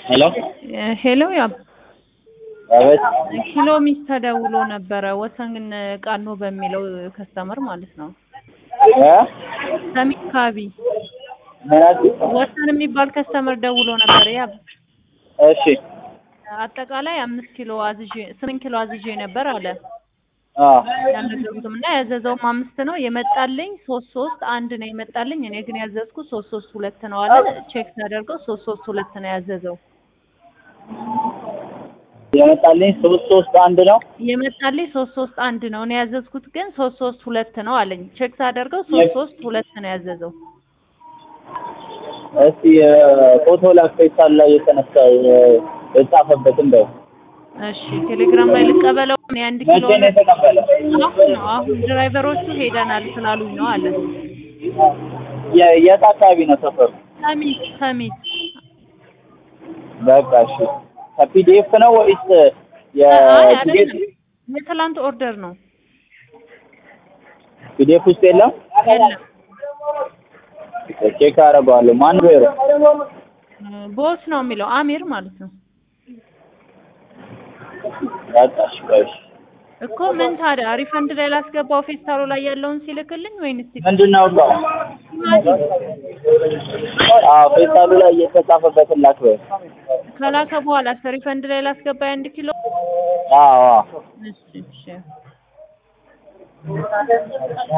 ሄሎ ሄሎ ያ አቤት ኪሎ ሚስ ተደውሎ ነበረ ወሰን ቃኖ በሚለው ከስተመር ማለት ነው። እ ሰሚት ካቢ ምን አልሽኝ? ወሰን የሚባል ከስተመር ደውሎ ነበር። ያ እሺ አጠቃላይ አምስት ኪሎ አዝዤ ስምንት ኪሎ አዝዤ ነበር አለ አ ያልነገሩትም እና ያዘዘውም አምስት ነው የመጣልኝ ሶስት ሶስት አንድ ነው የመጣልኝ። እኔ ግን ያዘዝኩት ሶስት ሶስት ሁለት ነው አለ። ቼክ ሳደርገው ሶስት ሶስት ሁለት ነው ያዘዘው። የመጣልኝ ሶስት ሶስት አንድ ነው። የመጣልኝ ሶስት ሶስት አንድ ነው እኔ ያዘዝኩት ግን ሶስት ሶስት ሁለት ነው አለኝ። ቼክ ሳደርገው ሶስት ሶስት ሁለት ነው ያዘዘው። እስቲ ፎቶ ላክ ፌስታል ላይ የተነሳ የጻፈበት እንደው እሺ ቴሌግራም ላይ ልቀበለው። እኔ አንድ መቼ ኪሎ ነው የተቀበለ? አሁን ነው አሁን ድራይቨሮቹ ሄደናል ስላሉኝ ነው አለ። የ- የት አካባቢ ነው ሰፈሩ? ሰሚት ሰሚት በቃ እሺ። ከፒዲኤፍ ነው ወይስ አይ የፒዲኤፍ አይደለም የትላንት ኦርደር ነው ፒዲኤፍ ውስጥ የለም? የለም ቼክ አደርገዋለሁ። ማን ብሄሩ? ቦስ ነው የሚለው አሚር ማለት ነው በቃ እሺ ቆይ እሺ። እኮ ምን ታዲያ ሪፈንድ ላይ ላስገባው ፌስታሉ ላይ ያለውን ሲልክልኝ ወይንስ ምንድን ነው እዛው? አዎ ፌስታሉ ላይ እየተጻፈበትን ላክ በይ። ከላከ በኋላ ሪፈንድ ላይ ላስገባ የአንድ ኪሎ አዎ አዎ እሺ እሺ